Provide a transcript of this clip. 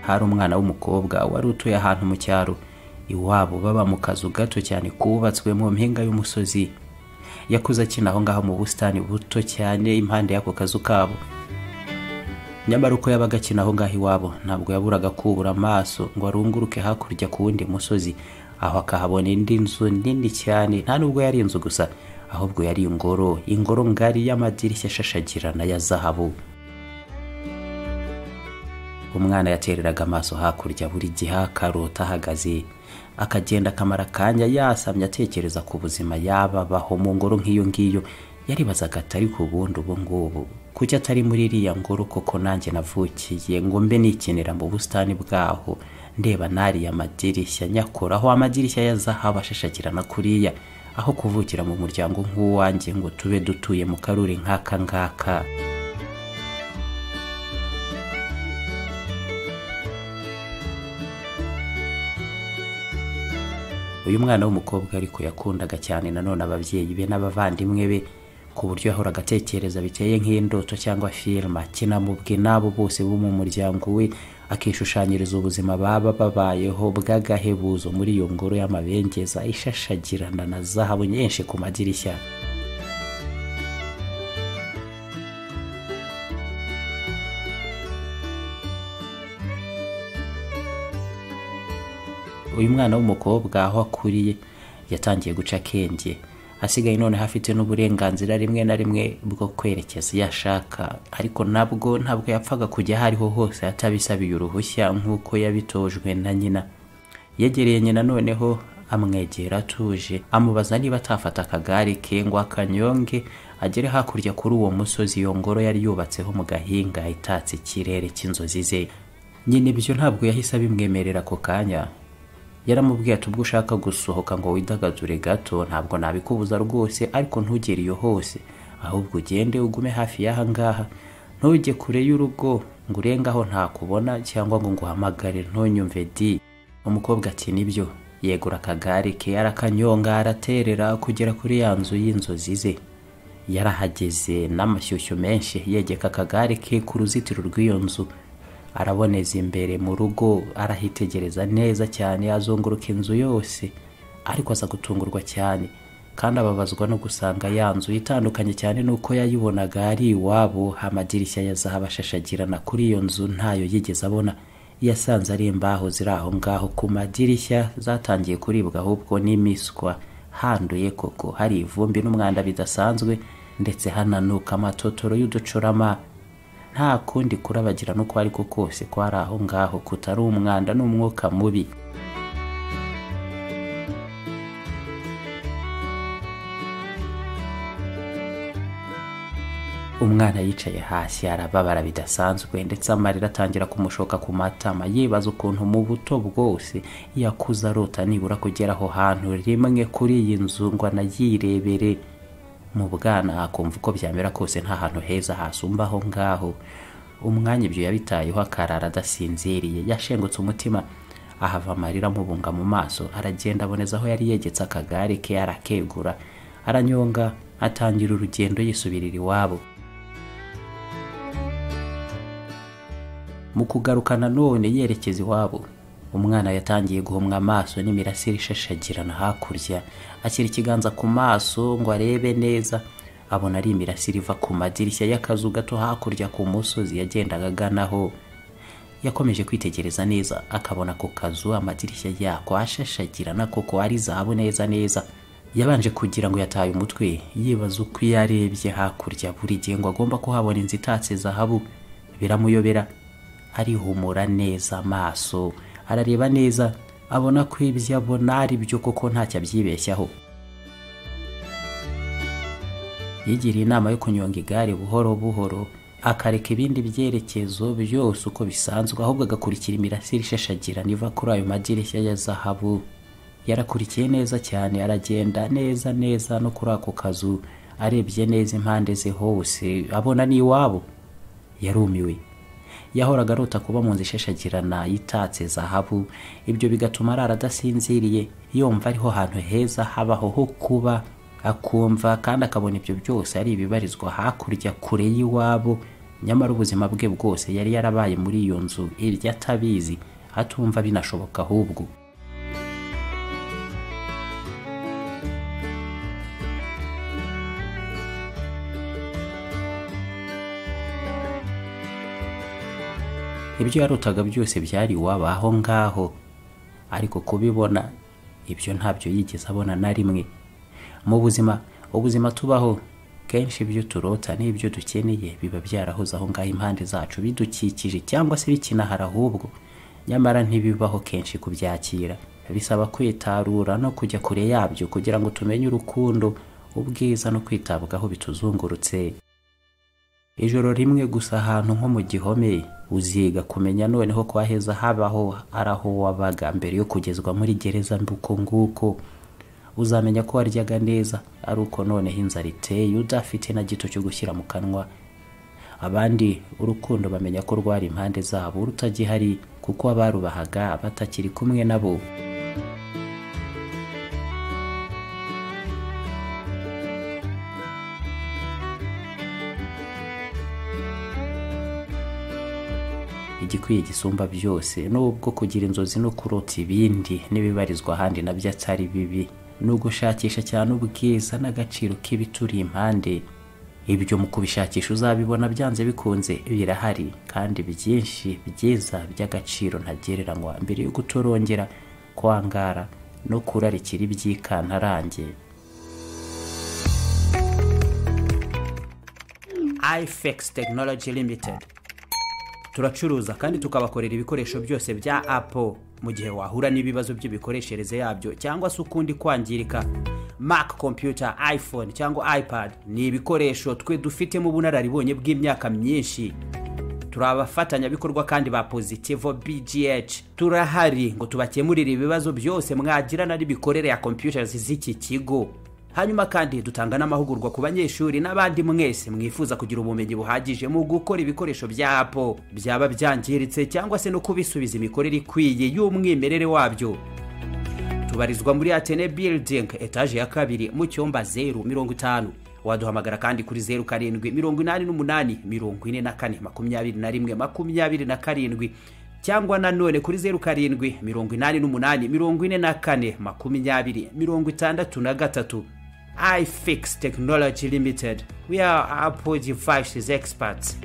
hari umwana w'umukobwa wari utuye ahantu mu cyaro iwabo baba mu kazu gato cyane kubatswe mu mpinga y'umusozi yakuze akina aho ngaho mu busitani buto cyane impande y'ako kazu kabo nyamara uko yabaga akina aho ngaho iwabo ntabwo yaburaga kubura amaso ngo arunguruke hakurya ku wundi musozi aho akahabona indi nzu nini cyane nta nubwo yari inzu gusa ahubwo yari ingoro ingoro ngari y'amadirishya ashashagirana ya zahabu umwana yatereraga amaso hakurya buri gihe akarota ahagaze akagenda akamara akanya yasamye atekereza ku buzima yababaho mu ngoro nk'iyo ngiyo yaribazaga atari ku bundi ubu ngubu kuki atari muri iriya ngoro koko nanjye navukiye ngo mbe nikinira mu busitani bwaho ndeba nariya madirishya nyakora aho amadirishya ya zahabu ashashagirana kuriya aho kuvukira mu muryango nk'uwanjye ngo tube dutuye mu karuri nk'aka ngaka uyu mwana w'umukobwa ariko yakundaga cyane nanone ababyeyi be n'abavandimwe be ku buryo yahoraga atekereza biteye nk'indoto cyangwa filime kinamubwe n'abo bose bo mu muryango we akishushanyiriza ubuzima baba babayeho bw'agahebuzo muri iyo ngoro y'amabengeza ishashagirana na zahabu nyinshi ku madirishya uyu mwana w'umukobwa aho akuriye yatangiye guca akenge asigaye noneho afite n'uburenganzira rimwe na rimwe bwo kwerekeza iyo ashaka ariko nabwo ntabwo yapfaga kujya aho ariho hose atabisabiye uruhushya nk'uko yabitojwe na nyina yegereye nyina noneho amwegera atuje amubaza niba atafata akagare ke ngo akanyonge agere hakurya kuri uwo musozi iyo ngoro yari yubatseho mu gahinga itatse ikirere cy'inzozi ze nyine ibyo ntabwo yahise abimwemerera ako kanya yaramubwiye ati ubwo ushaka gusohoka ngo widagadure gato ntabwo nabikubuza rwose ariko ntugere iyo hose ahubwo ugende ugume hafi y'aha ngaha ntujye kure y'urugo ngo urenge aho ntakubona cyangwa ngo nguhamagare ntunyumve di umukobwa ati nibyo yegura akagare ke arakanyonga araterera kugera kuri ya nzu y'inzozi ze yarahageze n'amashyushyu menshi yegeka akagare ke ku ruzitiro rw'iyo nzu araboneza imbere mu rugo arahitegereza neza cyane azunguruka inzu yose ariko aza gutungurwa cyane kandi ababazwa no gusanga ya nzu itandukanye cyane n'uko yayibonaga ari iwabo amadirishya ya zahabu ashashagirana kuri iyo nzu ntayo yigeze abona yasanze ari imbaho ziri aho ngaho ku madirishya zatangiye kuribwa ahubwo n'imiswa handuye koko hari ivumbi n'umwanda bidasanzwe ndetse hananuka amatotoro y'uducurama nta kundi kurabagirana uko ari ko kose kwari aho ngaho kutari umwanda n'umwuka mubi umwana yicaye hasi arababara bidasanzwe ndetse amarira atangira kumushoka ku matama yibaza ukuntu mu buto bwose yakuze arota nibura kugera aho hantu rimwe kuri iyi nzu ngo anayirebere mu bwana akumva uko byamera kose nta hantu heza hasumba aho ngaho umwanya ibyo yabitayeho akarara adasinziriye yashengutse umutima ahava amarira amubunga mu maso aragenda aboneza aho yari yegetse akagare ke arakegura aranyonga atangira urugendo yisubirira iwabo mu kugaruka nanone yerekeza iwabo umwana yatangiye guhomwa amaso n'imirasire ishashagirana hakurya ashyira ikiganza ku maso ngo arebe neza abona ari imirasire iva ku madirishya y'akazu gato hakurya ku musozi yagendaga aganaho yakomeje kwitegereza neza akabona ako kazu amadirishya yako ashashagirana koko ari zahabu neza neza yabanje kugira ngo yataye umutwe yibaza uko iyo arebye hakurya buri gihe ngo agomba kuhabona inzu itatse zahabu biramuyobera arihumura neza amaso arareba neza abona ko ibyo abona ari byo koko ntacyo abyibeshyaho yigiriye inama yo kunyonga igare buhoro buhoro akareka ibindi byerekezo byose uko bisanzwe ahubwo agakurikira imirasire ishashagirana iva kuri ayo madirishya ya zahabu yarakurikiye neza cyane aragenda neza neza no kuri ako kazu arebye neza impande ze hose abona n'iwabo yarumiwe yahoraga arota kuba mu nzu ishashagirana yitatse zahabu ibyo bigatuma arara adasinziriye yumva ariho hantu heza habaho ho kuba akumva kandi akabona ibyo byose ari ibibarizwa hakurya kure y'iwabo nyamara ubuzima bwe bwose yari yarabaye muri iyo nzu iryo atabizi atumva binashoboka ahubwo ibyo yarutaga byose byari iwabo aho ngaho ariko kubibona ibyo ntabyo yigeze abona na rimwe mu buzima ubuzima tubaho kenshi ibyo turota n'ibyo dukeneye biba byarahoze aho ngaho impande zacu bidukikije cyangwa se bikinahara ahubwo nyamara ntibibaho kenshi kubyakira bisaba kwitarura no kujya kure yabyo kugira ngo tumenye urukundo ubwiza no kwitabwaho bituzungurutse ijoro rimwe gusa ahantu nko mu gihome uziga kumenya noneho ko aheza habaho ari aho wabaga mbere yo kugezwa muri gereza mbuko nguko uzamenya ko waryaga neza ari uko noneho inzara iteye udafite na gito cyo gushyira mu kanwa abandi urukundo bamenya ko rwari impande zabo rutagihari kuko abarubahaga batakiri kumwe nabo igikwiye gisumba byose nubwo kugira inzozi no kurota ibindi n'ibibarizwa ahandi nabyo atari bibi ni ugushakisha cyane ubwiza n'agaciro k'ibituri impande ibyo mu kubishakisha uzabibona byanze bikunze birahari kandi byinshi byiza by'agaciro ntagereranywa mbere yo gutorongera kwangara no kurarikira iby'ikantarange ifex tekinoloji limitedi turacuruza kandi tukabakorera ibikoresho byose bya apo mu gihe wahura n'ibibazo by'imikoreshereze yabyo cyangwa se ukundi kwangirika mac computer iphone cyangwa ipad ni ibikoresho twe dufitemo ubunararibonye bw'imyaka myinshi turi abafatanyabikorwa kandi ba positivo bgh turahari ngo tubakemurire ibibazo byose mwagirana n'imikorere ya computers z'iki kigo hanyuma kandi dutanga n'amahugurwa ku banyeshuri n'abandi mwese mwifuza kugira ubumenyi buhagije mu gukora ibikoresho bya apo byaba byangiritse cyangwa se no kubisubiza imikorere ikwiye y'umwimerere wabyo tubarizwa muri atene building etaje ya kabiri mu cyumba zeru mirongo itanu waduhamagara kandi kuri zeru karindwi mirongo inani n'umunani mirongo ine na kane makumyabiri na rimwe makumyabiri na karindwi cyangwa nanone kuri zeru karindwi mirongo inani n'umunani mirongo ine na kane makumyabiri mirongo itandatu na gatatu ifix technology limited we are apple devices experts